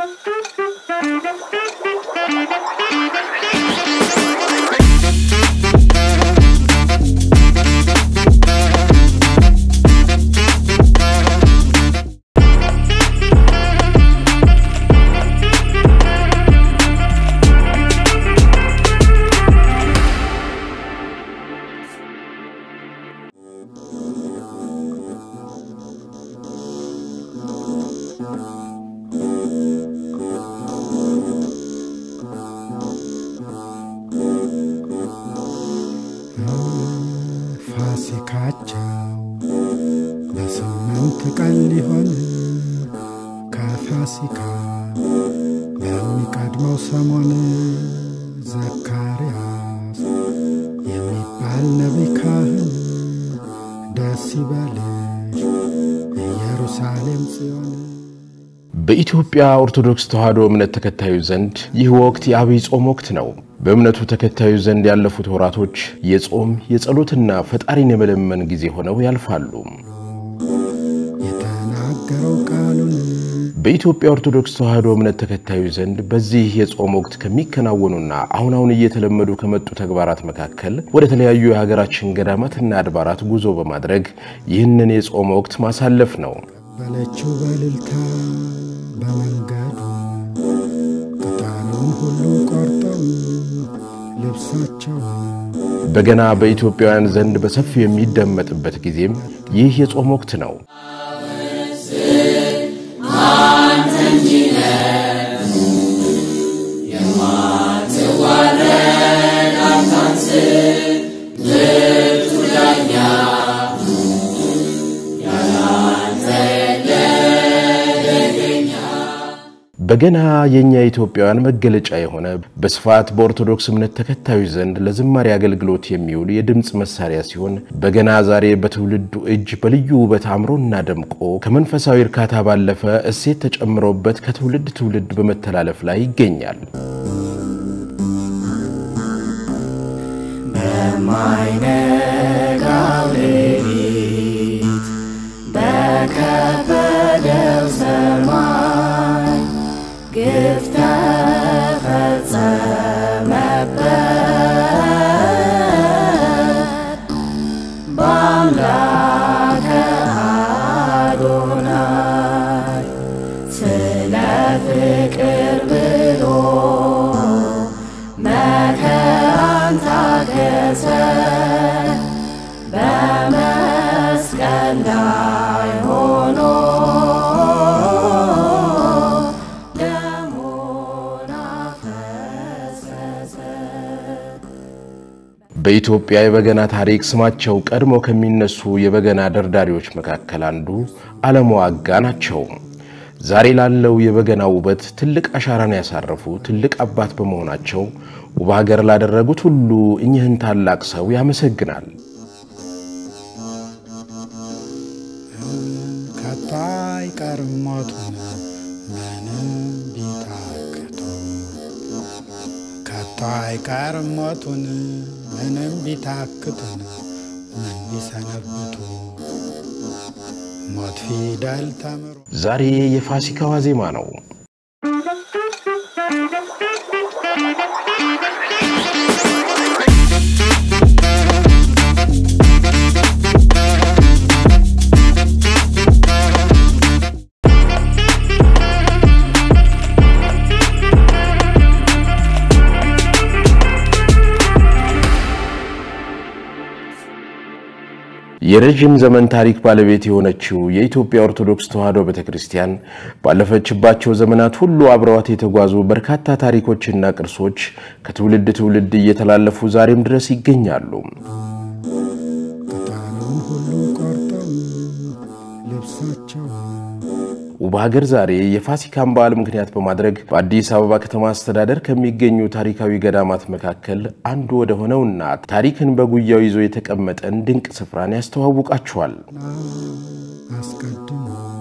ፋሲካቸው በስምንት ቀን ሊሆን ከፋሲካ በሚቀድመው ሰሞን ዘካርያስ የሚባል ነቢይ ካህን ደስ ይበልሽ ኢየሩሳሌም ጽዮን በኢትዮጵያ ኦርቶዶክስ ተዋሕዶ እምነት ተከታዮች ዘንድ ይህ ወቅት የአብይ ጾም ወቅት ነው። በእምነቱ ተከታዮች ዘንድ ያለፉት ወራቶች የጾም የጸሎትና ፈጣሪን የመለመን ጊዜ ሆነው ያልፋሉ። የተናገረው ቃሉን በኢትዮጵያ ኦርቶዶክስ ተዋሕዶ እምነት ተከታዮች ዘንድ በዚህ የጾም ወቅት ከሚከናወኑና አሁን አሁን እየተለመዱ ከመጡ ተግባራት መካከል ወደ ተለያዩ የሀገራችን ገዳማትና አድባራት ጉዞ በማድረግ ይህንን የጾም ወቅት ማሳለፍ ነው። በለችው በልልታ በመንገዱ ቅጠሉን ሁሉ ቆርጠው ልብሳቸው በገና በኢትዮጵያውያን ዘንድ በሰፊው የሚደመጥበት ጊዜም ይህ የጾም ወቅት ነው። በገና የእኛ ኢትዮጵያውያን መገለጫ የሆነ በስፋት በኦርቶዶክስ እምነት ተከታዮች ዘንድ ለዝማሬ አገልግሎት የሚውል የድምፅ መሳሪያ ሲሆን በገና ዛሬ በትውልዱ እጅ በልዩ ውበት አምሮና ደምቆ ከመንፈሳዊ እርካታ ባለፈ እሴት ተጨምሮበት ከትውልድ ትውልድ በመተላለፍ ላይ ይገኛል። በማይነጋው ሌሊት በከበደው ሰማይ ግፍ ተፈጸመበት በአምላከ አዶናይ ስለ ፍቅር ብሎ መከራን ታገሰ በመስቀል ላይ ሆኖ ደሙን አፈሰሰ። በኢትዮጵያ የበገና ታሪክ ስማቸው ቀድሞ ከሚነሱ የበገና ደርዳሪዎች መካከል አንዱ አለሙ አጋ ናቸው። ዛሬ ላለው የበገና ውበት ትልቅ አሻራን ያሳረፉ ትልቅ አባት በመሆናቸው ውብ ሀገር ላደረጉት ሁሉ እኚህን ታላቅ ሰው ያመሰግናል። ከቶ አይቀርም ሞቱን ምንም ቢታክቱ ከቶ አይቀርም ሞቱን ምንም ቢታክቱን ምን ቢሰነብቱ ሞት ፊደል ተምሮ ዛሬ የፋሲካ ዋዜማ ነው። የረዥም ዘመን ታሪክ ባለቤት የሆነችው የኢትዮጵያ ኦርቶዶክስ ተዋሕዶ ቤተ ክርስቲያን ባለፈችባቸው ዘመናት ሁሉ አብረዋት የተጓዙ በርካታ ታሪኮችና ቅርሶች ከትውልድ ትውልድ እየተላለፉ ዛሬም ድረስ ይገኛሉ። ቅጠሉን ሁሉ ቆርጠው ልብሳቸው ውብ ሀገር ዛሬ የፋሲካን በዓል ምክንያት በማድረግ በአዲስ አበባ ከተማ አስተዳደር ከሚገኙ ታሪካዊ ገዳማት መካከል አንዱ ወደ ሆነውና ታሪክን በጉያው ይዞ የተቀመጠን ድንቅ ስፍራን ያስተዋውቃችኋል። አስቀድሞ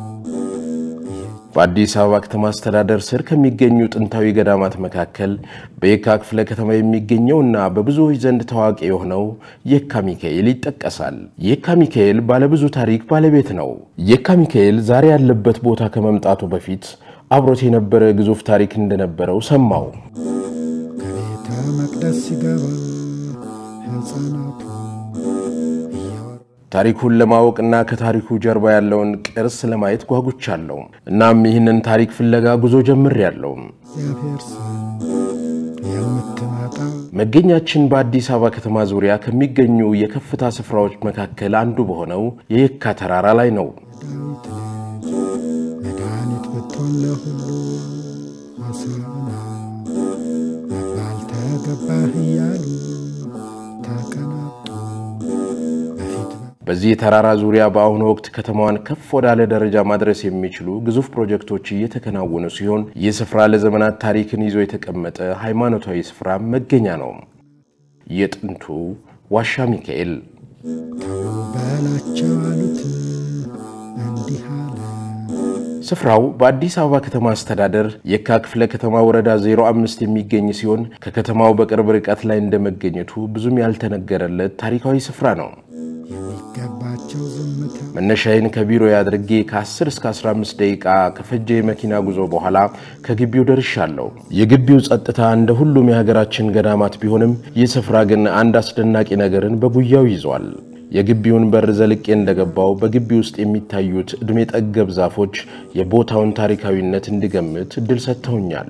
በአዲስ አበባ ከተማ አስተዳደር ስር ከሚገኙ ጥንታዊ ገዳማት መካከል በየካ ክፍለ ከተማ የሚገኘውና በብዙዎች ዘንድ ታዋቂ የሆነው የካ ሚካኤል ይጠቀሳል። የካ ሚካኤል ባለብዙ ታሪክ ባለቤት ነው። የካ ሚካኤል ዛሬ ያለበት ቦታ ከመምጣቱ በፊት አብሮት የነበረ ግዙፍ ታሪክ እንደነበረው ሰማው። ከቤተ መቅደስ ሲገባ ሕፃናቱ እያወሩ ታሪኩን ለማወቅና ከታሪኩ ጀርባ ያለውን ቅርስ ለማየት ጓጉቻለሁ። እናም ይህንን ታሪክ ፍለጋ ጉዞ ጀምሬያለሁ። እግዚአብሔር ስም የምትመጣ መገኛችን በአዲስ አበባ ከተማ ዙሪያ ከሚገኙ የከፍታ ስፍራዎች መካከል አንዱ በሆነው የየካ ተራራ ላይ ነው። ዳዊት ልጅ መድኃኒት ብትሆን ለሁሉ ሆሳዕና መባል ተገባህ እያሉ ተቀናጡ። በፊት በዚህ ተራራ ዙሪያ በአሁኑ ወቅት ከተማዋን ከፍ ወዳለ ደረጃ ማድረስ የሚችሉ ግዙፍ ፕሮጀክቶች እየተከናወኑ ሲሆን ይህ ስፍራ ለዘመናት ታሪክን ይዞ የተቀመጠ ሃይማኖታዊ ስፍራ መገኛ ነው። የጥንቱ ዋሻ ሚካኤል ተው በላቸው አሉት እንዲህ አለ ስፍራው በአዲስ አበባ ከተማ አስተዳደር የካ ክፍለ ከተማ ወረዳ 05 የሚገኝ ሲሆን ከከተማው በቅርብ ርቀት ላይ እንደመገኘቱ ብዙም ያልተነገረለት ታሪካዊ ስፍራ ነው። የሚገባቸው ዝምታ መነሻዬን ከቢሮ አድርጌ ከ10 እስከ 15 ደቂቃ ከፈጀ የመኪና ጉዞ በኋላ ከግቢው ደርሻለሁ። የግቢው ጸጥታ እንደ ሁሉም የሀገራችን ገዳማት ቢሆንም ይህ ስፍራ ግን አንድ አስደናቂ ነገርን በጉያው ይዟል። የግቢውን በር ዘልቄ እንደገባው በግቢ ውስጥ የሚታዩት ዕድሜ ጠገብ ዛፎች የቦታውን ታሪካዊነት እንድገምት እድል ሰጥተውኛል።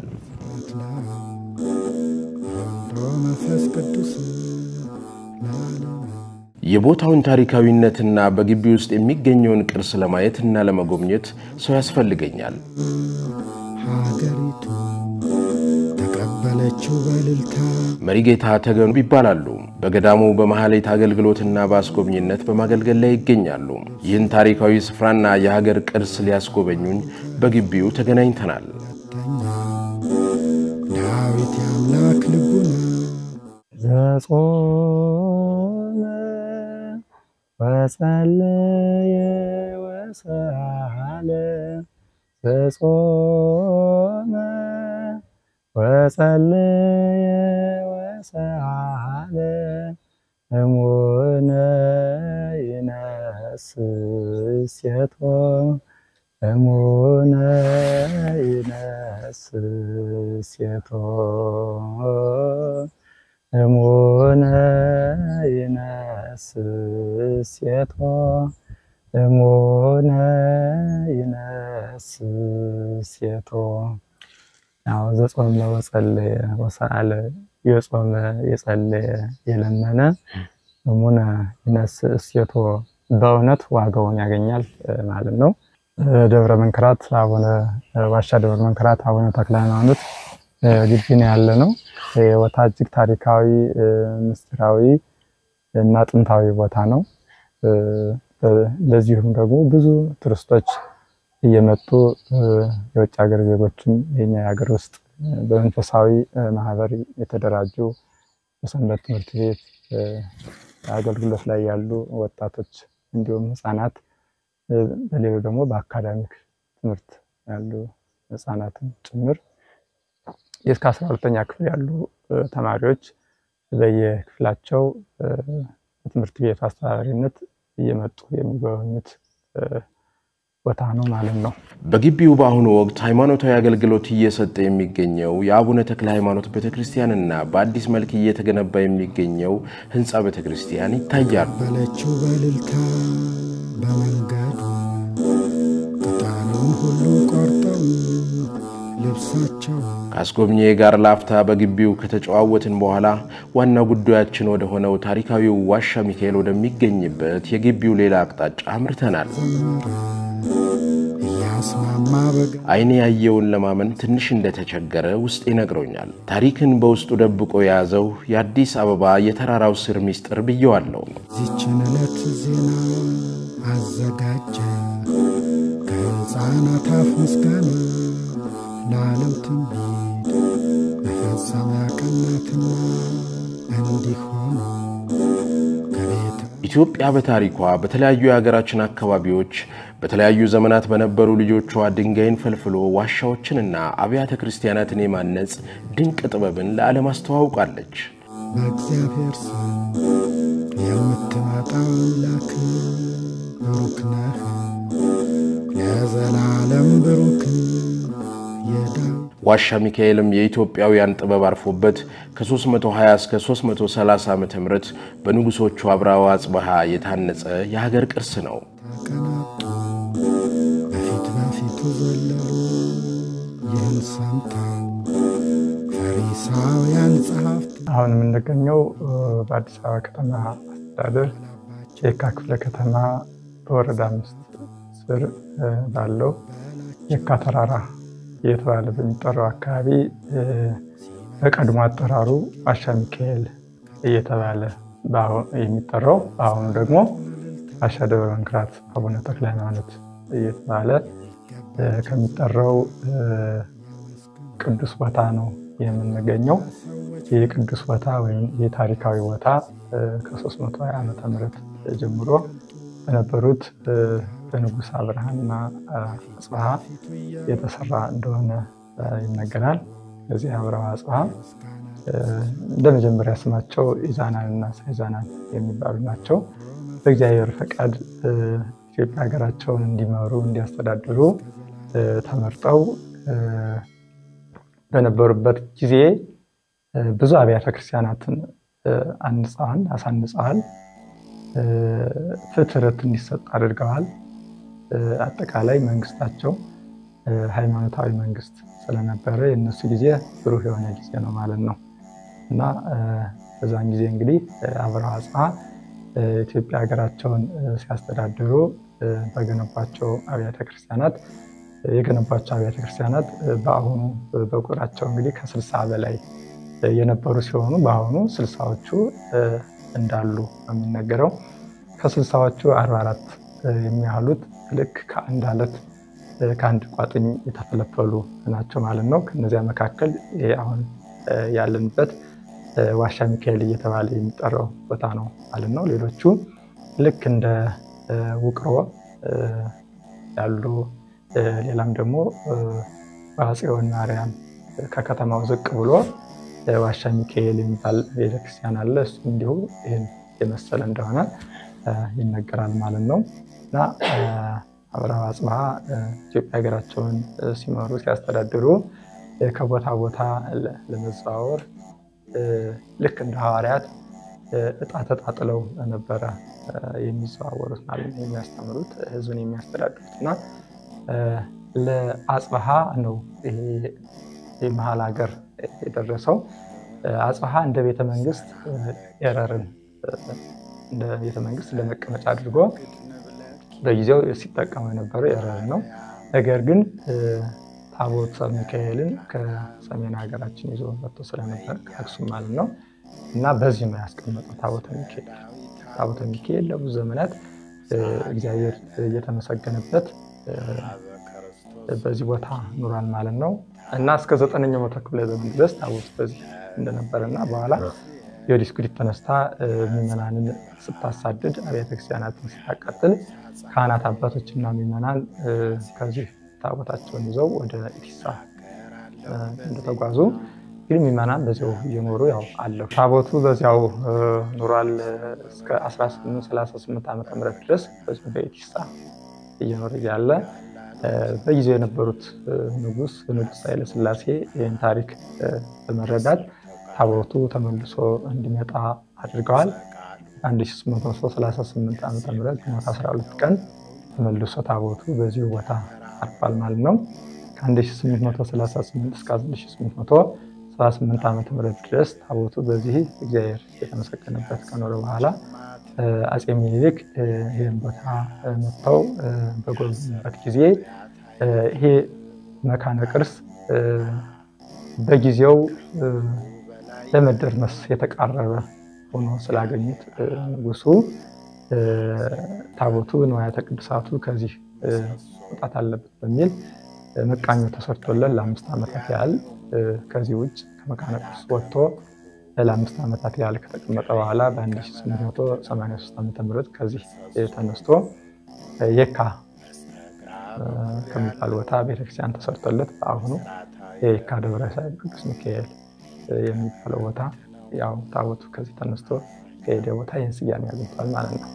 ወልዶ መንፈስ ቅዱስ ለዓለም የቦታውን ታሪካዊነትና በግቢ ውስጥ የሚገኘውን ቅርስ ለማየት እና ለመጎብኘት ሰው ያስፈልገኛል። ሀገሪቱ ተቀበለችው በልልታ መሪጌታ ተገኑ ይባላሉ። በገዳሙ በመሐሌት አገልግሎትና በአስጎብኝነት በማገልገል ላይ ይገኛሉ። ይህን ታሪካዊ ስፍራና የሀገር ቅርስ ሊያስጎበኙኝ በግቢው ተገናኝተናል። ዳዊት የአምላክ ልቡና ዘጾመ ወጸለየ ወሰአለ ዘጾመ ወጸለየ ወሰአለ እሙነ ይነስሴቶ እሙነ ይነስሴቶ እሙነ ይነስሴቶ እሙነ ይነስሴቶ ያው ዘጾመ ወጸለየ ወሰአለ የጾመ የጸለየ የለመነ እሙነ ይነስሴቶ በእውነት ዋጋውን ያገኛል ማለት ነው። ደብረ መንክራት አቡነ ዋሻ ደብረ መንክራት አቡነ ተክለ ሃይማኖት ግቢ ነው ያለ ነው። ቦታ እጅግ ታሪካዊ ምስጢራዊ እና ጥንታዊ ቦታ ነው። ለዚሁም ደግሞ ብዙ ቱሪስቶች እየመጡ የውጭ ሀገር ዜጎችም የኛ የሀገር ውስጥ በመንፈሳዊ ማህበር የተደራጁ በሰንበት ትምህርት ቤት አገልግሎት ላይ ያሉ ወጣቶች እንዲሁም ህፃናት በሌሎች ደግሞ በአካዳሚክ ትምህርት ያሉ ህፃናትን ጭምር እስከ አስራ ሁለተኛ ክፍል ያሉ ተማሪዎች በየክፍላቸው በትምህርት ቤቱ አስተዳዳሪነት እየመጡ የሚጎበኙት ቦታ ነው ማለት ነው። በግቢው በአሁኑ ወቅት ሃይማኖታዊ አገልግሎት እየሰጠ የሚገኘው የአቡነ ተክለ ሃይማኖት ቤተክርስቲያንና በአዲስ መልክ እየተገነባ የሚገኘው ህንፃ ቤተክርስቲያን ይታያሉ። በለችው በልልታ በመንገዱ ቅጠሉን ሁሉ ቆርጠው ልብሳቸው ከአስጎብኚ ጋር ላፍታ በግቢው ከተጨዋወትን በኋላ ዋና ጉዳያችን ወደ ሆነው ታሪካዊው ዋሻ ሚካኤል ወደሚገኝበት የግቢው ሌላ አቅጣጫ አምርተናል። ዘመረ እያስማማ በጋ አይኔ ያየውን ለማመን ትንሽ እንደተቸገረ ውስጥ ይነግሮኛል። ታሪክን በውስጡ ደብቆ የያዘው የአዲስ አበባ የተራራው ስር ሚስጥር ብየዋለሁ። ዚችን ዕለት ዜና አዘጋጀ ከሕፃናት አፍ ምስጋና ለዓለም ትንቢት መፈጸሚያ ቀናትና እንዲሆኑ ከቤተ ኢትዮጵያ በታሪኳ በተለያዩ የሀገራችን አካባቢዎች በተለያዩ ዘመናት በነበሩ ልጆቿ ድንጋይን ፈልፍሎ ዋሻዎችንና አብያተ ክርስቲያናትን የማነጽ ድንቅ ጥበብን ለዓለም አስተዋውቃለች። በእግዚአብሔር ስም የምትመጣ አምላክ ብሩክ ነህ፣ ለዘላለም ብሩክ የዳዊት ዋሻ ሚካኤልም የኢትዮጵያውያን ጥበብ አርፎበት ከ320 እስከ 330 ዓ ም በንጉሶቹ አብርሃ ወአጽብሃ የታነጸ የሀገር ቅርስ ነው። ተቀናጡ በፊት በፊቱ ዘለሉ። ይህን ሰምተው ፈሪሳውያን ጸሐፍት አሁን የምንገኘው በአዲስ አበባ ከተማ አስተዳደር የካ ክፍለ ከተማ በወረዳ አምስት ስር ባለው የካ ተራራ እየተባለ በሚጠራው አካባቢ በቀድሞ አጠራሩ ዋሻ ሚካኤል እየተባለ የሚጠራው በአሁኑ ደግሞ ዋሻ ደብረ መንክራት አቡነ ተክለ ሃይማኖት እየተባለ ከሚጠራው ቅዱስ ቦታ ነው የምንገኘው። ይህ ቅዱስ ቦታ ወይም የታሪካዊ ቦታ ከ320 ዓመተ ምህረት ጀምሮ በነበሩት በንጉሥ አብርሃና አጽብሃ የተሰራ እንደሆነ ይነገራል። እዚህ አብርሃ አጽብሃ እንደ መጀመሪያ ስማቸው ኢዛናን እና ሳይዛናን የሚባሉ ናቸው። በእግዚአብሔር ፈቃድ ኢትዮጵያ ሀገራቸውን እንዲመሩ እንዲያስተዳድሩ ተመርጠው በነበሩበት ጊዜ ብዙ አብያተ ክርስቲያናትን አንጸዋል፣ አሳንጸዋል። ፍትሕት እንዲሰጥ አድርገዋል። አጠቃላይ መንግስታቸው ሃይማኖታዊ መንግስት ስለነበረ የእነሱ ጊዜ ብሩህ የሆነ ጊዜ ነው ማለት ነው እና በዛን ጊዜ እንግዲህ አብርሃ አጽብሃ ኢትዮጵያ ሀገራቸውን ሲያስተዳድሩ በገነባቸው አብያተ ክርስቲያናት የገነባቸው አብያተ ክርስቲያናት በአሁኑ በቁጥራቸው እንግዲህ ከስልሳ በላይ የነበሩ ሲሆኑ በአሁኑ ስልሳዎቹ እንዳሉ ነው የሚነገረው። ከስልሳዎቹ አርባ አራት የሚያህሉት ልክ ከአንድ አለት ከአንድ ቋጥኝ የተፈለፈሉ ናቸው ማለት ነው። ከነዚያ መካከል ይሄ አሁን ያለንበት ዋሻ ሚካኤል እየተባለ የሚጠራው ቦታ ነው ማለት ነው። ሌሎቹ ልክ እንደ ውቅሮ ያሉ ሌላም ደግሞ በአፄውን ማርያም ከከተማው ዝቅ ብሎ ዋሻ ሚካኤል የሚባል ቤተክርስቲያን አለ። እሱ እንዲሁ ይህን የመሰለ እንደሆነ ይነገራል ማለት ነው እና አብርሃ አጽብሃ ኢትዮጵያ ሀገራቸውን ሲመሩ ሲያስተዳድሩ ከቦታ ቦታ ለመዘዋወር ልክ እንደ ሐዋርያት እጣ ተጣጥለው ነበረ የሚዘዋወሩት ማለት ነው የሚያስተምሩት ህዝብን የሚያስተዳድሩት እና ለአጽብሃ ነው ይሄ የመሀል ሀገር የደረሰው። አጽብሃ እንደ ቤተ መንግስት ኤረርን እንደ ቤተ መንግስት እንደ መቀመጫ አድርጎ በጊዜው ሲጠቀሙ የነበረው ኤረርን ነው። ነገር ግን ታቦተ ሚካኤልን ከሰሜን ሀገራችን ይዞ መጥቶ ስለነበር ከአክሱም ማለት ነው እና በዚህ ነው ያስቀመጠው ታቦተ ሚካኤል። ታቦተ ሚካኤል ለብዙ ዘመናት እግዚአብሔር እየተመሰገነበት በዚህ ቦታ ኑሯል ማለት ነው እና እስከ ዘጠነኛው መቶ ክፍለ ዘመን ድረስ ታቦት በዚህ እንደነበረ እና በኋላ የወዲስ ጉዲት ተነስታ ምዕመናንን ስታሳድድ አብያተ ክርስቲያናትን ስታቃጥል ካህናት አባቶችና ምዕመናን ከዚህ ታቦታቸውን ይዘው ወደ ኢቲሳ እንደተጓዙ ግን ምዕመናን በዚያው እየኖሩ ያው አለፉ። ታቦቱ በዚያው ኑሯል እስከ 1838 ዓ ም ድረስ በዚሁ በኢቲሳ እየኖረ እያለ በጊዜው የነበሩት ንጉስ ንጉስ ኃይለ ሥላሴ ይህን ታሪክ በመረዳት ታቦቱ ተመልሶ እንዲመጣ አድርገዋል። 1838 ዓ ም ግንቦት 12 ቀን ተመልሶ ታቦቱ በዚሁ ቦታ አርፏል ማለት ነው። ከ1838 እስከ 1878 ዓ ም ድረስ ታቦቱ በዚህ እግዚአብሔር የተመሰገነበት ከኖረ በኋላ አፄ ምኒልክ ይህን ቦታ መጥተው በጎበኙበት ጊዜ ይሄ መካነ ቅርስ በጊዜው ለመደርመስ የተቃረበ ሆኖ ስላገኙት ንጉሱ ታቦቱ ንዋያተ ቅዱሳቱ ከዚህ መውጣት አለበት በሚል መቃኞ ተሰርቶለን ለአምስት ዓመታት ያህል ከዚህ ውጭ ከመካነ ቅርስ ወጥቶ ለአምስት ዓመታት ያህል ከተቀመጠ በኋላ በ1883 ዓ ም ከዚህ ተነስቶ የካ ከሚባል ቦታ ቤተክርስቲያን ተሰርቶለት በአሁኑ የካ ደብረ ሰላም ቅዱስ ሚካኤል የሚባለው ቦታ ያው ታቦቱ ከዚህ ተነስቶ ከሄደ ቦታ ይህን ስያሜ ያገኝቷል ማለት ነው።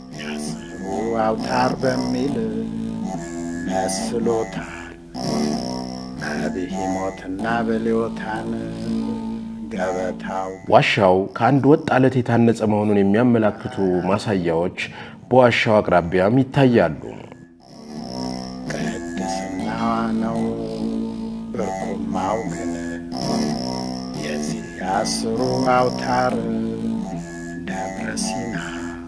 አውታር በሚል መስሎታል በብሂሞትና በሌዮታን ገበታው ዋሻው ከአንድ ወጥ አለት የታነጸ መሆኑን የሚያመላክቱ ማሳያዎች በዋሻው አቅራቢያም ይታያሉ። ቅድስናዋ ነው ብርኩማው ግን የዚህ የአስሩ አውታር ደብረ ሲና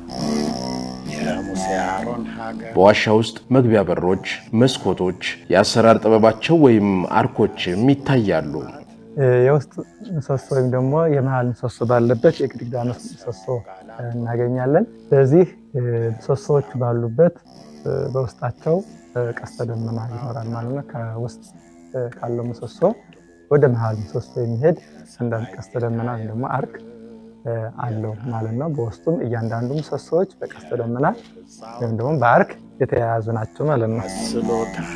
የሙሴ አሮን ሀገር በዋሻ ውስጥ መግቢያ በሮች፣ መስኮቶች፣ የአሰራር ጥበባቸው ወይም አርኮችም ይታያሉ። የውስጥ ምሰሶ ወይም ደግሞ የመሀል ምሰሶ ባለበት የግድግዳ ምሰሶ እናገኛለን። በዚህ ምሰሶዎች ባሉበት በውስጣቸው ቀስተ ደመና ይኖራል ማለት ነው። ከውስጥ ካለው ምሰሶ ወደ መሀል ምሰሶ የሚሄድ አንዳንድ ቀስተ ደመና ወይም ደግሞ አርክ አለው ማለት ነው። በውስጡም እያንዳንዱ ምሰሶዎች በቀስተ ደመና ወይም ደግሞ በአርክ የተያያዙ ናቸው ማለት ነው። መስሎታል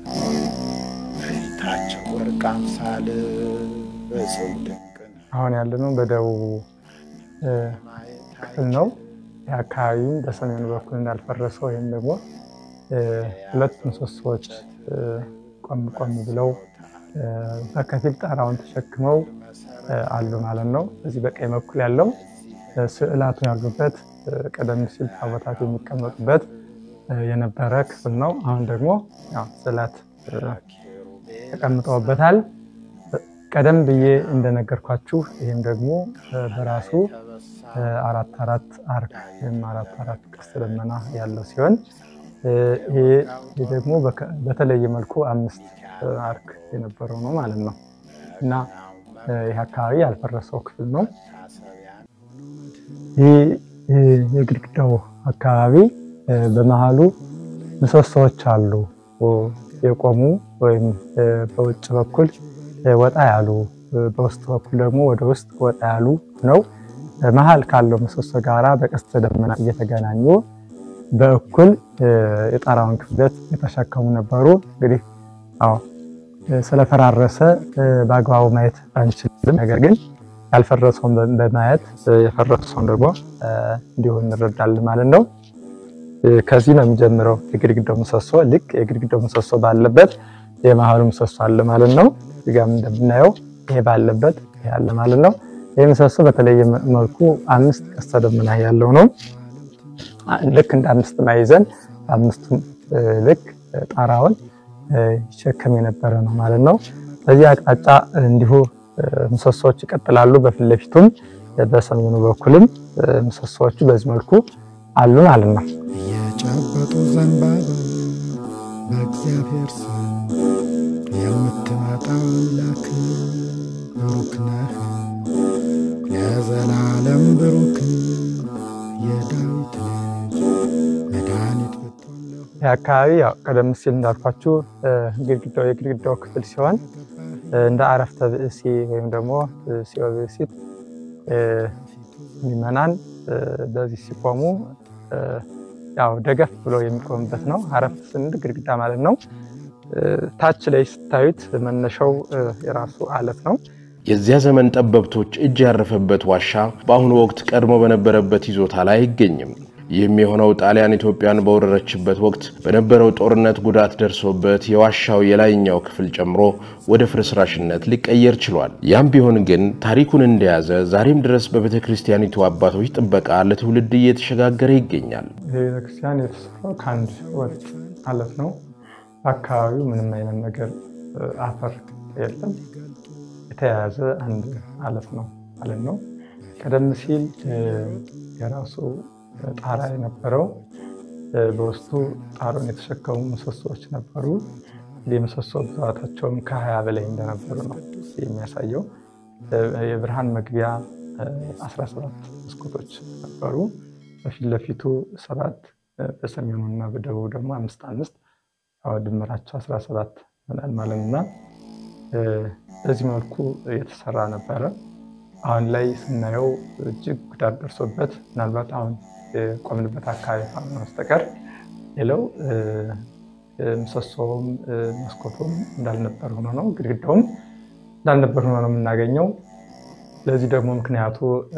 በፊታቸው ወርቅ አምሳል በጽው ድንቅ ነው። አሁን ያለነው በደቡብ ክፍል ነው። ይህ አካባቢም በሰሜኑ በኩል እንዳልፈረሰ ወይም ደግሞ ሁለት ምሰሶዎች ቆም ቆም ብለው በከፊል ጣራውን ተሸክመው አሉ ማለት ነው። በዚህ በቀኝ በኩል ያለው ስዕላቱ ያሉበት ቀደም ሲል ታቦታት የሚቀመጡበት የነበረ ክፍል ነው። አሁን ደግሞ ያው ስዕላት ተቀምጠውበታል። ቀደም ብዬ እንደነገርኳችሁ ይህም ደግሞ በራሱ አራት አራት አርክ ወይም አራት አራት ቀስተ ደመና ያለው ሲሆን ይህ ደግሞ በተለየ መልኩ አምስት አርክ የነበረው ነው ማለት ነው እና ይህ አካባቢ ያልፈረሰው ክፍል ነው። ይህ የግድግዳው አካባቢ በመሀሉ ምሰሶዎች አሉ የቆሙ ወይም በውጭ በኩል ወጣ ያሉ በውስጥ በኩል ደግሞ ወደ ውስጥ ወጣ ያሉ ነው። መሀል ካለው ምሰሶ ጋራ በቀስተ ደመና እየተገናኙ በእኩል የጣራውን ክብደት የተሸከሙ ነበሩ። እንግዲህ አዎ ስለፈራረሰ በአግባቡ ማየት አንችልም። ነገር ግን ያልፈረሰውን በማየት የፈረሰውን ደግሞ እንዲሁ እንረዳለን ማለት ነው። ከዚህ ነው የሚጀምረው የግድግዳው ምሰሶ። ልክ የግድግዳው ምሰሶ ባለበት የመሀሉ ምሰሶ አለ ማለት ነው። እዚጋም እንደምናየው ይሄ ባለበት ይሄ አለ ማለት ነው። ይህ ምሰሶ በተለየ መልኩ አምስት ቀስተ ደመና ያለው ነው። ልክ እንደ አምስት ማዕዘን በአምስቱም ልክ ጣራውን ይሸከም የነበረ ነው ማለት ነው። በዚህ አቅጣጫ እንዲሁ ምሰሶዎች ይቀጥላሉ። በፊት ለፊቱም በሰሜኑ በኩልም ምሰሶዎቹ በዚህ መልኩ አሉ ማለት ነው። እየጨበጡ ዘንባባ በእግዚአብሔር ስም የምትመጣ አምላክ ብሩክ ነህ ለዘላለም ብሩክ የዳዊት ልጅ መድኃኒት ብትሆን ይህ አካባቢ ያው ቀደም ሲል እንዳልኳችሁ ግድግዳው የግድግዳው ክፍል ሲሆን እንደ አረፍተ ብእሲ ወይም ደግሞ ሲኦ ብእሲት ምዕመናን በዚህ ሲቆሙ ያው ደገፍ ብለው የሚቆሙበት ነው። አረፍት ስንል ግድግዳ ማለት ነው። ታች ላይ ስታዩት መነሻው የራሱ አለት ነው። የዚያ ዘመን ጠበብቶች እጅ ያረፈበት ዋሻ በአሁኑ ወቅት ቀድሞ በነበረበት ይዞታ ላይ አይገኝም። ይህም የሆነው ጣሊያን ኢትዮጵያን በወረረችበት ወቅት በነበረው ጦርነት ጉዳት ደርሶበት የዋሻው የላይኛው ክፍል ጨምሮ ወደ ፍርስራሽነት ሊቀየር ችሏል። ያም ቢሆን ግን ታሪኩን እንደያዘ ዛሬም ድረስ በቤተ ክርስቲያኒቱ አባቶች ጥበቃ ለትውልድ እየተሸጋገረ ይገኛል። ቤተክርስቲያን የተሰራው ከአንድ ወጥ አለት ነው። በአካባቢው ምንም አይነት ነገር አፈር የለም። የተያያዘ አንድ አለት ነው ማለት ነው። ቀደም ሲል የራሱ ጣራ የነበረው በውስጡ ጣሩን የተሸከሙ ምሰሶዎች ነበሩ። የምሰሶ ብዛታቸውም ከሀያ በላይ እንደነበሩ ነው የሚያሳየው። የብርሃን መግቢያ 17 መስኮቶች ነበሩ። በፊት ለፊቱ ሰባት በሰሜኑ እና በደቡብ ደግሞ አምስት አምስት ድምራቸው 17 ይሆናል ማለት እና በዚህ መልኩ የተሰራ ነበረ። አሁን ላይ ስናየው እጅግ ጉዳት ደርሶበት ምናልባት አሁን የቆምንበት አካባቢ ካልሆነ በስተቀር ሌላው ምሰሶውም መስኮቱም እንዳልነበር ሆኖ ነው፣ ግድግዳውም እንዳልነበር ሆኖ ነው የምናገኘው። ለዚህ ደግሞ ምክንያቱ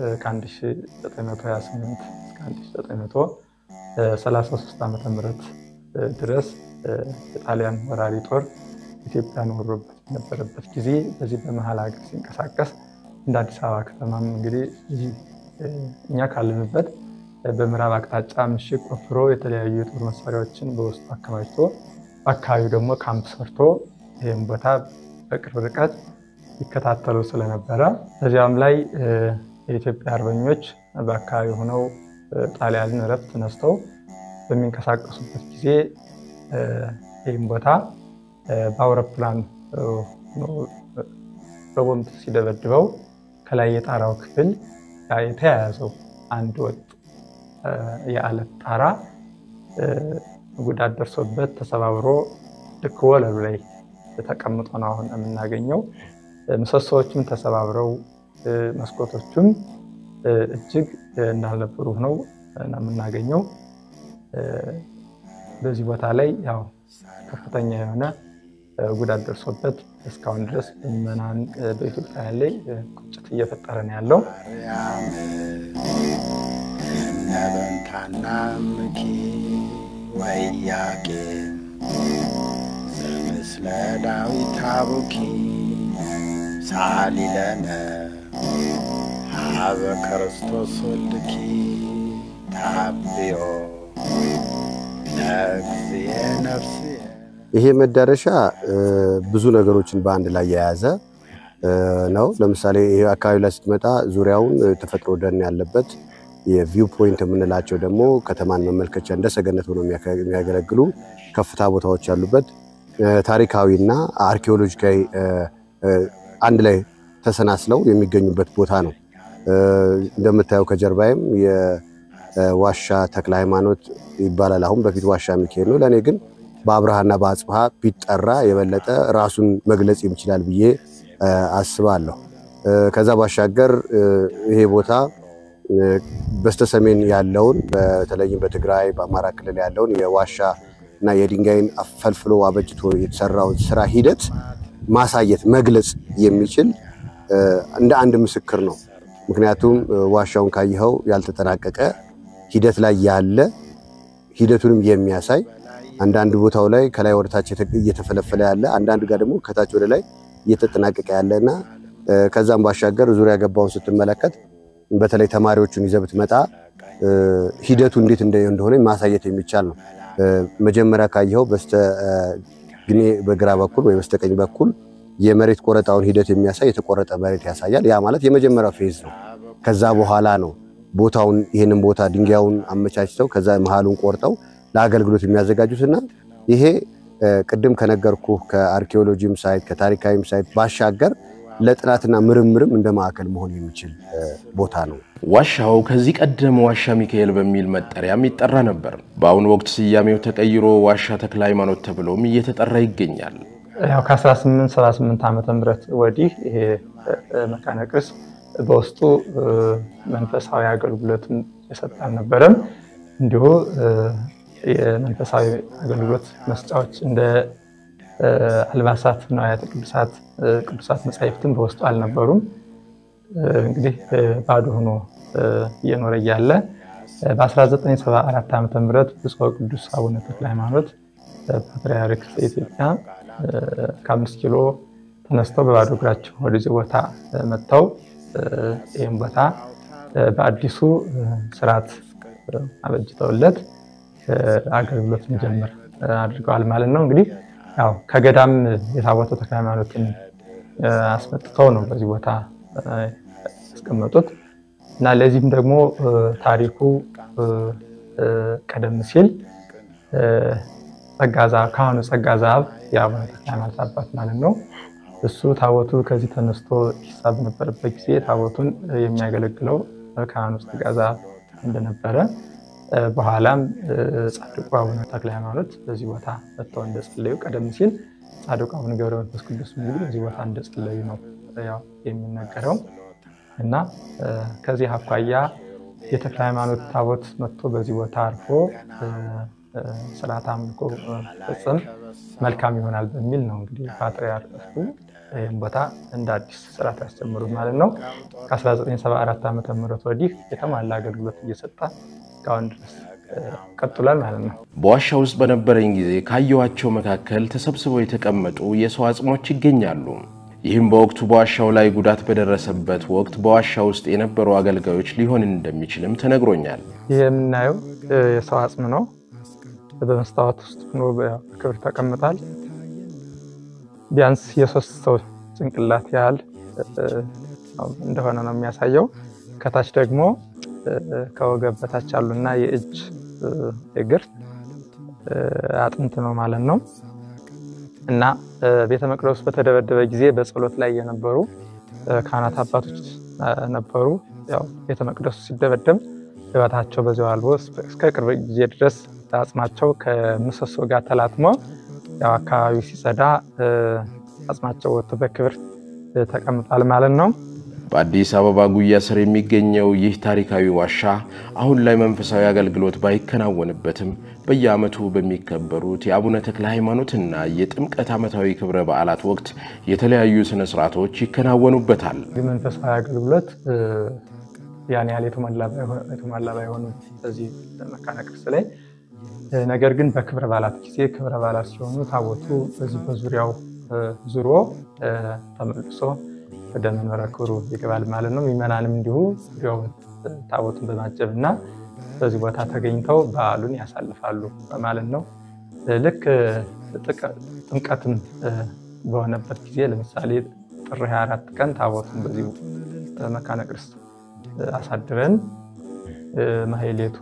ከ1928 እስከ 1933 ዓ ም ድረስ የጣሊያን ወራሪ ጦር ኢትዮጵያን ወሮበት በነበረበት ጊዜ በዚህ በመሀል ሀገር ሲንቀሳቀስ እንደ አዲስ አበባ ከተማም እንግዲህ እዚህ እኛ ካለንበት በምዕራብ አቅጣጫ ምሽግ ቆፍሮ የተለያዩ የጦር መሳሪያዎችን በውስጡ አከማችቶ በአካባቢው ደግሞ ካምፕ ሰርቶ ይህም ቦታ በቅርብ ርቀት ይከታተሉ ስለነበረ በዚያም ላይ የኢትዮጵያ አርበኞች በአካባቢ ሆነው ጣሊያንን እረፍት ተነስተው በሚንቀሳቀሱበት ጊዜ ይህም ቦታ በአውሮፕላን በቦምብ ሲደበድበው ከላይ የጣራው ክፍል የተያያዘው አንድ ወጥ የአለት ጣራ ጉዳት ደርሶበት ተሰባብሮ ልክ ወለሉ ላይ ተቀምጦ ነው አሁን የምናገኘው። ምሰሶዎቹም ተሰባብረው መስኮቶቹም እጅግ እንዳልነበሩ ነው የምናገኘው። በዚህ ቦታ ላይ ያው ከፍተኛ የሆነ ጉዳት ደርሶበት እስካሁን ድረስ ምዕመናን በኢትዮጵያውያን ላይ ቁጭት እየፈጠረ ነው ያለው። ነበንታና ምኪ ወያቄ ዘምስለ ዳዊት አቡኪ ሳሊለነ ሀበ ክርስቶስ ወልድኪ ታብዮ ለእግዚእ ነፍስየ ይሄ መዳረሻ ብዙ ነገሮችን በአንድ ላይ የያዘ ነው። ለምሳሌ ይሄ አካባቢ ላይ ስትመጣ ዙሪያውን ተፈጥሮ ደን ያለበት የቪው ፖይንት የምንላቸው ደግሞ ከተማን መመልከቻ እንደ ሰገነት ሆኖ የሚያገለግሉ ከፍታ ቦታዎች ያሉበት ታሪካዊና አርኪኦሎጂካዊ አንድ ላይ ተሰናስለው የሚገኙበት ቦታ ነው። እንደምታየው ከጀርባይም የዋሻ ተክለ ሃይማኖት ይባላል። አሁን በፊት ዋሻ ሚካኤል ነው። ለእኔ ግን በአብርሃና በአጽብሃ ቢጠራ የበለጠ ራሱን መግለጽ ይችላል ብዬ አስባለሁ። ከዛ ባሻገር ይሄ ቦታ በስተሰሜን ያለውን በተለይም በትግራይ በአማራ ክልል ያለውን የዋሻ እና የድንጋይን አፈልፍሎ አበጅቶ የተሰራውን ስራ ሂደት ማሳየት መግለጽ የሚችል እንደ አንድ ምስክር ነው። ምክንያቱም ዋሻውን ካየኸው ያልተጠናቀቀ ሂደት ላይ ያለ ሂደቱንም የሚያሳይ አንዳንድ ቦታው ላይ ከላይ ወደታች እየተፈለፈለ ያለ አንዳንድ ጋር ደግሞ ከታች ወደ ላይ እየተጠናቀቀ ያለ እና ከዛም ባሻገር ዙሪያ ገባውን ስትመለከት በተለይ ተማሪዎቹን ይዘህ ብትመጣ ሂደቱ እንዴት እንደሆነ ማሳየት የሚቻል ነው። መጀመሪያ ካየኸው በስተ ግኔ በግራ በኩል ወይ በስተቀኝ በኩል የመሬት ቆረጣውን ሂደት የሚያሳይ የተቆረጠ መሬት ያሳያል። ያ ማለት የመጀመሪያው ፌዝ ነው። ከዛ በኋላ ነው ቦታውን ይህንን ቦታ ድንጋዩን አመቻችተው ከዛ መሀሉን ቆርጠው ለአገልግሎት የሚያዘጋጁትና ይሄ ቅድም ከነገርኩ ከአርኪኦሎጂም ሳይት ከታሪካዊም ሳይት ባሻገር ለጥናትና ምርምርም እንደ ማዕከል መሆን የሚችል ቦታ ነው። ዋሻው ከዚህ ቀደም ዋሻ ሚካኤል በሚል መጠሪያም ይጠራ ነበር። በአሁኑ ወቅት ስያሜው ተቀይሮ ዋሻ ተክለ ሃይማኖት ተብሎም እየተጠራ ይገኛል። ያው ከ1878 ዓመተ ምህረት ወዲህ ይሄ መካነ ቅርስ በውስጡ መንፈሳዊ አገልግሎትን የሰጠ አልነበረም። እንዲሁ የመንፈሳዊ አገልግሎት መስጫዎች እንደ አልባሳት፣ ንዋያተ ቅዱሳት፣ ቅዱሳት መጻሕፍትን በውስጡ አልነበሩም። እንግዲህ ባዶ ሆኖ እየኖረ እያለ በ1974 ዓ ም ብፁዕ ቅዱስ አቡነ ተክለ ሃይማኖት ፓትርያርክ ዘኢትዮጵያ ከአምስት ኪሎ ተነስተው በባዶ እግራቸው ወደዚህ ቦታ መጥተው ይህም ቦታ በአዲሱ ስርዓት አበጅተውለት አገልግሎት እንዲጀምር አድርገዋል ማለት ነው። እንግዲህ ያው ከገዳም የታቦተ ተክለ ሃይማኖትን አስመጥተው ነው በዚህ ቦታ ያስቀመጡት እና ለዚህም ደግሞ ታሪኩ ቀደም ሲል ጸጋ ዘአብ ካህኑ ጸጋ ዘአብ የአቡነ ተክለ ሃይማኖት አባት ማለት ነው። እሱ ታቦቱ ከዚህ ተነስቶ ይሳብ በነበረበት ጊዜ ታቦቱን የሚያገለግለው ካህኑ ጸጋ ዘአብ እንደነበረ በኋላም ጻድቁ አቡነ ተክለ ሃይማኖት በዚህ ቦታ መጥተው እንደጸለዩ ቀደም ሲል ጻድቁ አቡነ ገብረ መንፈስ ቅዱስ እንግዲህ በዚህ ቦታ እንደጸለዩ ነው ያው የሚነገረው እና ከዚህ አኳያ የተክለ ሃይማኖት ታቦት መጥቶ በዚህ ቦታ አርፎ ስርዓት አምልኮ ፍጽም መልካም ይሆናል በሚል ነው እንግዲህ ፓትርያርኩ ይህም ቦታ እንደ አዲስ ስርዓት ያስጀምሩት ማለት ነው። ከ1974 ዓ ም ወዲህ የተሟላ አገልግሎት እየሰጠ እስካሁን ድረስ ቀጥሏል ማለት ነው። በዋሻ ውስጥ በነበረኝ ጊዜ ካየኋቸው መካከል ተሰብስበው የተቀመጡ የሰው አጽሞች ይገኛሉ። ይህም በወቅቱ በዋሻው ላይ ጉዳት በደረሰበት ወቅት በዋሻ ውስጥ የነበሩ አገልጋዮች ሊሆን እንደሚችልም ተነግሮኛል። ይህ የምናየው የሰው አጽም ነው። በመስታወት ውስጥ ሆኖ በክብር ተቀምጧል። ቢያንስ የሶስት ሰው ጭንቅላት ያህል እንደሆነ ነው የሚያሳየው። ከታች ደግሞ ከወገብ በታች ያሉና የእጅ እግር አጥንት ነው ማለት ነው። እና ቤተ መቅደሱ በተደበደበ ጊዜ በጸሎት ላይ የነበሩ ካህናት አባቶች ነበሩ። ያው ቤተ መቅደሱ ሲደበደብ ሕይወታቸው በዚያው አልቦ እስከ ቅርብ ጊዜ ድረስ አጽማቸው ከምሰሶ ጋር ተላትሞ ያው አካባቢው ሲጸዳ አጽማቸው ወጥቶ በክብር ተቀምጧል ማለት ነው። በአዲስ አበባ ጉያ ስር የሚገኘው ይህ ታሪካዊ ዋሻ አሁን ላይ መንፈሳዊ አገልግሎት ባይከናወንበትም በየዓመቱ በሚከበሩት የአቡነ ተክለ ሃይማኖትና የጥምቀት ዓመታዊ ክብረ በዓላት ወቅት የተለያዩ ስነ ስርዓቶች ይከናወኑበታል። መንፈሳዊ አገልግሎት ያን ያህል የተሟላ ባይሆንም በዚህ መካነ ቅርስ ላይ ነገር ግን በክብረ በዓላት ጊዜ ክብረ በዓላት ሲሆኑ ታቦቱ በዚህ በዙሪያው ዙሮ ተመልሶ ወደ መንበረ ክብሩ ይገባል ማለት ነው። ምዕመናንም እንዲሁ ዙሪያውን ታቦቱን በማጀብ እና በዚህ ቦታ ተገኝተው በዓሉን ያሳልፋሉ ማለት ነው። ልክ ጥምቀትም በሆነበት ጊዜ ለምሳሌ ጥር 24 ቀን ታቦቱን በዚሁ መካነ ቅርስ አሳድረን ማህሌቱ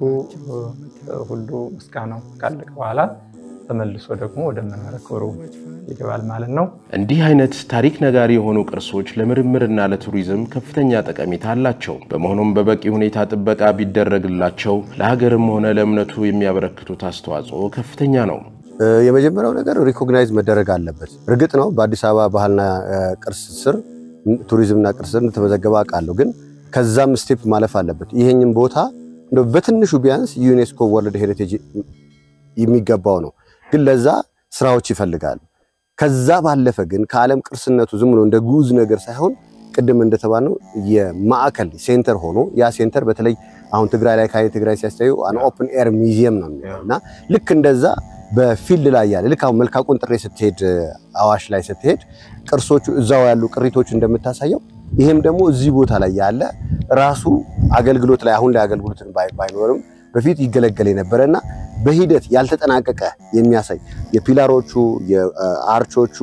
ሁሉ ምስጋናው ካለቀ በኋላ ተመልሶ ደግሞ ወደ መንበረ ክብሩ ይገባል ማለት ነው። እንዲህ አይነት ታሪክ ነጋሪ የሆኑ ቅርሶች ለምርምርና ለቱሪዝም ከፍተኛ ጠቀሜታ አላቸው። በመሆኑም በበቂ ሁኔታ ጥበቃ ቢደረግላቸው ለሀገርም ሆነ ለእምነቱ የሚያበረክቱት አስተዋጽኦ ከፍተኛ ነው። የመጀመሪያው ነገር ሪኮግናይዝ መደረግ አለበት። እርግጥ ነው በአዲስ አበባ ባህልና ቅርስ ስር ቱሪዝምና ቅርስ ስር እንደተመዘገበ አውቃለሁ። ግን ከዛም ስቴፕ ማለፍ አለበት። ይሄኝም ቦታ እንደው በትንሹ ቢያንስ ዩኔስኮ ወርልድ ሄሪቴጅ የሚገባው ነው። ግን ለዛ ስራዎች ይፈልጋሉ። ከዛ ባለፈ ግን ከዓለም ቅርስነቱ ዝም ብሎ እንደ ጉዝ ነገር ሳይሆን ቅድም እንደተባልነው የማዕከል ሴንተር ሆኖ ያ ሴንተር በተለይ አሁን ትግራይ ላይ ካየ ትግራይ ሲያስተዩ አን ኦፕን ኤር ሚዚየም ነው የሚለው እና ልክ እንደዛ በፊልድ ላይ ያለ ልክ አሁን መልካ ቁንጥሬ ስትሄድ አዋሽ ላይ ስትሄድ ቅርሶቹ እዛው ያሉ ቅሪቶች እንደምታሳየው ይሄም ደግሞ እዚህ ቦታ ላይ ያለ ራሱ አገልግሎት ላይ አሁን ላይ አገልግሎትን ባይኖርም በፊት ይገለገል የነበረ እና በሂደት ያልተጠናቀቀ የሚያሳይ የፒላሮቹ የአርቾቹ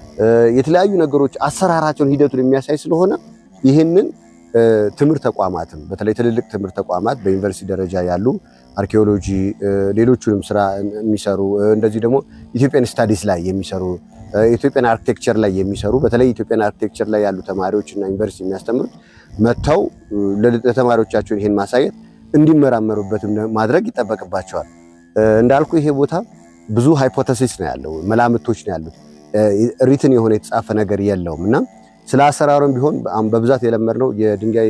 የተለያዩ ነገሮች አሰራራቸውን ሂደቱን የሚያሳይ ስለሆነ ይህንን ትምህርት ተቋማትም በተለይ ትልልቅ ትምህርት ተቋማት በዩኒቨርሲቲ ደረጃ ያሉ አርኪኦሎጂ፣ ሌሎቹንም ስራ የሚሰሩ እንደዚህ ደግሞ ኢትዮጵያን ስታዲስ ላይ የሚሰሩ ኢትዮጵያን አርኪቴክቸር ላይ የሚሰሩ በተለይ ኢትዮጵያን አርኪቴክቸር ላይ ያሉ ተማሪዎች እና ዩኒቨርሲቲ የሚያስተምሩት መጥተው ለተማሪዎቻቸውን ይህን ማሳየት እንዲመራመሩበትም ማድረግ ይጠበቅባቸዋል። እንዳልኩ ይሄ ቦታ ብዙ ሃይፖተሲስ ነው ያለው፣ መላምቶች ነው ያሉት። ሪትን የሆነ የተጻፈ ነገር የለውም እና ስለ አሰራሩም ቢሆን በብዛት የለመድነው የድንጋይ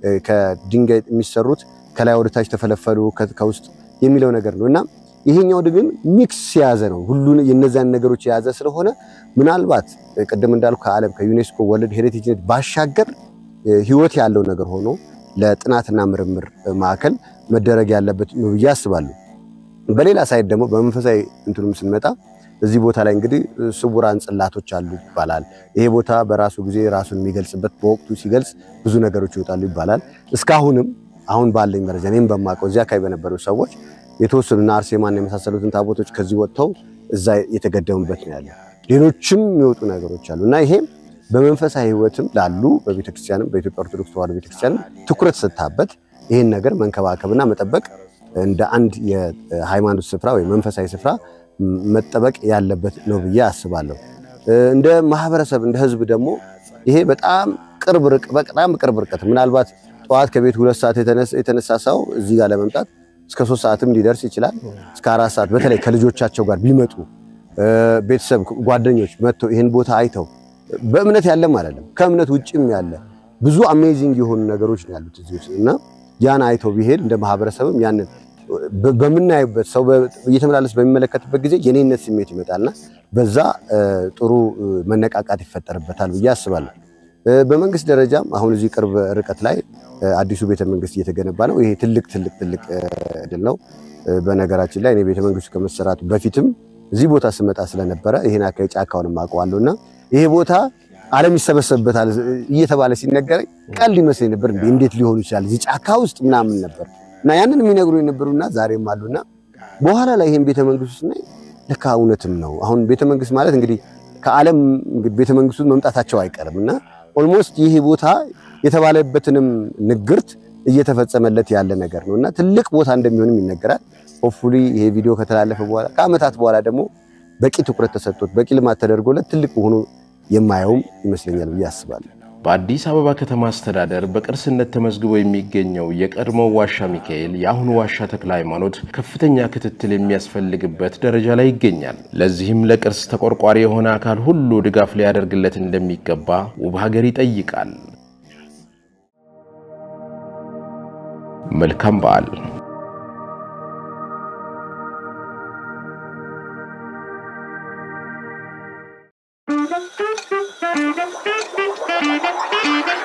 ከድንጋይ የሚሰሩት ከላይ ወደታች ተፈለፈሉ ከውስጥ የሚለው ነገር ነው እና ይሄኛው ግን ሚክስ የያዘ ነው። ሁሉን የነዛን ነገሮች የያዘ ስለሆነ ምናልባት ቅድም እንዳልኩ ከዓለም ከዩኔስኮ ወርልድ ሄሪቴጅነት ባሻገር ህይወት ያለው ነገር ሆኖ ለጥናትና ምርምር ማዕከል መደረግ ያለበት ነው ብዬ አስባለሁ። በሌላ ሳይድ ደግሞ በመንፈሳዊ እንትኑም ስንመጣ እዚህ ቦታ ላይ እንግዲህ ስውራን ጽላቶች አሉ ይባላል። ይሄ ቦታ በራሱ ጊዜ ራሱን የሚገልጽበት በወቅቱ ሲገልጽ ብዙ ነገሮች ይወጣሉ ይባላል። እስካሁንም አሁን ባለኝ መረጃ እኔም በማውቀው እዚህ አካባቢ በነበሩ ሰዎች የተወሰኑና አርሴማን የመሳሰሉትን ታቦቶች ከዚህ ወጥተው እዛ የተገደሙበት ነው ያለ። ሌሎችም የሚወጡ ነገሮች አሉ እና ይሄም በመንፈሳዊ ህይወትም ላሉ በቤተክርስቲያንም በኢትዮጵያ ኦርቶዶክስ ተዋሕዶ ቤተክርስቲያንም ትኩረት ሰጥታበት ይህን ነገር መንከባከብና መጠበቅ እንደ አንድ የሃይማኖት ስፍራ ወይም መንፈሳዊ ስፍራ መጠበቅ ያለበት ነው ብዬ አስባለሁ። እንደ ማህበረሰብ እንደ ህዝብ ደግሞ ይሄ በጣም ቅርብ ርቅ በጣም ቅርብ ርቀት ምናልባት ጠዋት ከቤት ሁለት ሰዓት የተነሳ ሰው እዚህ ጋር ለመምጣት እስከ ሶስት ሰዓትም ሊደርስ ይችላል። እስከ አራት ሰዓት በተለይ ከልጆቻቸው ጋር ቢመጡ ቤተሰብ ጓደኞች መጥተው ይህን ቦታ አይተው በእምነት ያለም አይደለም ከእምነት ውጭም ያለ ብዙ አሜዚንግ የሆኑ ነገሮች ነው ያሉት እዚህ ውስጥ እና ያን አይተው ቢሄድ እንደ ማህበረሰብም ያንን በምናይበት ሰው እየተመላለስ በሚመለከትበት ጊዜ የኔነት ስሜት ይመጣልና በዛ ጥሩ መነቃቃት ይፈጠርበታል ብዬ አስባለሁ። በመንግስት ደረጃም አሁን እዚህ ቅርብ ርቀት ላይ አዲሱ ቤተ መንግስት እየተገነባ ነው። ይሄ ትልቅ ትልቅ ትልቅ ድል ነው። በነገራችን ላይ እኔ ቤተ መንግስቱ ከመሰራቱ በፊትም እዚህ ቦታ ስመጣ ስለነበረ ይሄን አካባቢ ጫካውንም አውቀዋለሁ እና ይሄ ቦታ ዓለም ይሰበሰብበታል እየተባለ ሲነገረኝ ቀልድ ይመስለኝ ነበር። እንዴ እንዴት ሊሆኑ ይችላል እዚህ ጫካ ውስጥ ምናምን ነበር እና ያንን የሚነግሩ የነበሩና ዛሬም አሉና በኋላ ላይ ይሄን ቤተ መንግስቱ ስናይ ለካ እውነትም ነው። አሁን ቤተ መንግስት ማለት እንግዲህ ከዓለም ቤተ መንግስቱ መምጣታቸው አይቀርም እና ኦልሞስት ይህ ቦታ የተባለበትንም ንግርት እየተፈጸመለት ያለ ነገር ነው እና ትልቅ ቦታ እንደሚሆንም ይነገራል። ሆፕፉሊ ይሄ ቪዲዮ ከተላለፈ በኋላ ከዓመታት በኋላ ደግሞ በቂ ትኩረት ተሰጥቶት በቂ ልማት ተደርጎለት ትልቅ ሆኖ የማየውም ይመስለኛል ብዬ አስባለሁ። በአዲስ አበባ ከተማ አስተዳደር በቅርስነት ተመዝግቦ የሚገኘው የቀድሞው ዋሻ ሚካኤል የአሁኑ ዋሻ ተክለ ሃይማኖት ከፍተኛ ክትትል የሚያስፈልግበት ደረጃ ላይ ይገኛል። ለዚህም ለቅርስ ተቆርቋሪ የሆነ አካል ሁሉ ድጋፍ ሊያደርግለት እንደሚገባ ውብ ሀገር ይጠይቃል። መልካም በዓል። Thank you.